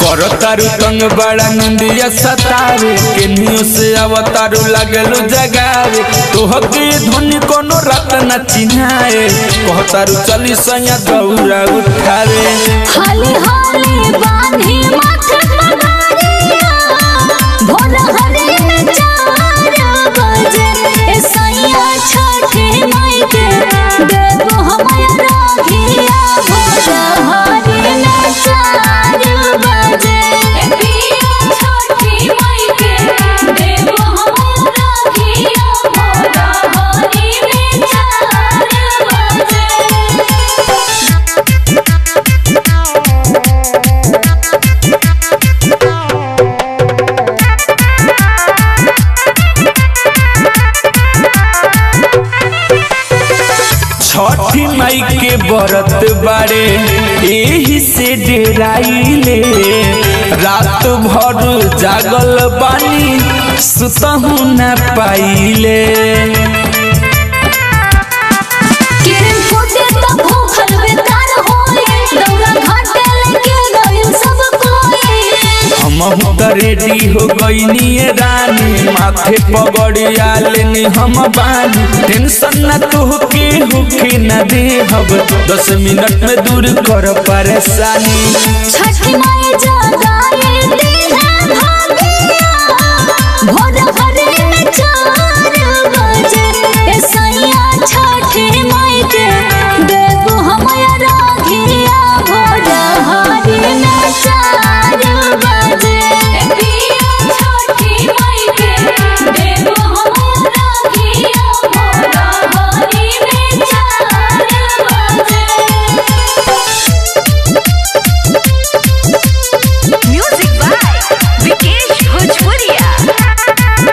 करतारू तंग बड़ा निंदिया सतावे केनियो से अवतारू लागलू जगावे तोहके धोनी कोनो रात न चिन्हाए कहतारू चली सैया दौरा उठावे हाली हाली बांधी माथे पगारिया भोर हरे में चार बजे ए सैया छठे माई के देवो हमारा राखिया भोर हरे में चार बजे ए पिया छठे माई के देवो हमारा राखिया भोर हरे में चार बजे छठी माई के बरत बारे एही से डेराइले रात भर जागल बानी सुतहू न पाइले किरण फूटे तो भूखल बेकार होए दौरा घाटे लेके गइल सब कोई हम त रेडी हो गईनी रानी माथे पगड़िया लेनी हम बानी टेंशन न तुहके होके न दे हब दस मिनट में दूर कर परेशानी छठी माई जगाए दी है भागिया भोर हरे में चार बजे ए सैया छठी माई के देवो हमारा राखिया भोर हरे में चार बजे ए पिया छठी माई के देवो हमारा राखिया भोर हरे में चार बजे Music by Vikesh Bhojpuria.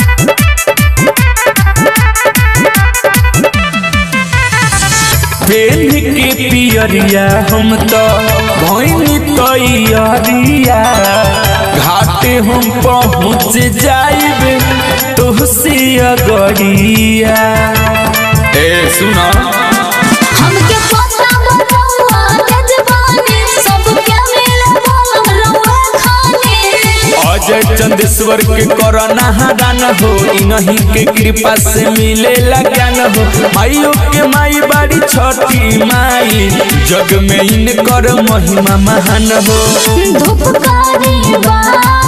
पेन के पियरिया हम तो भैनी तैयारिया घाटे हम पहुँच जाइबे तुहसे अगड़िया ए सुना हमके पता बतौआ जजबानी सबके मिले बोलम रउआ खाने अजय चंदेश्वर के करना हरान हो इन्हीं के कृपा से मिले ज्ञान हो माइयों के माई बाड़ी छठी माई जग में इनकर महिमा महान हो धूपकारी बा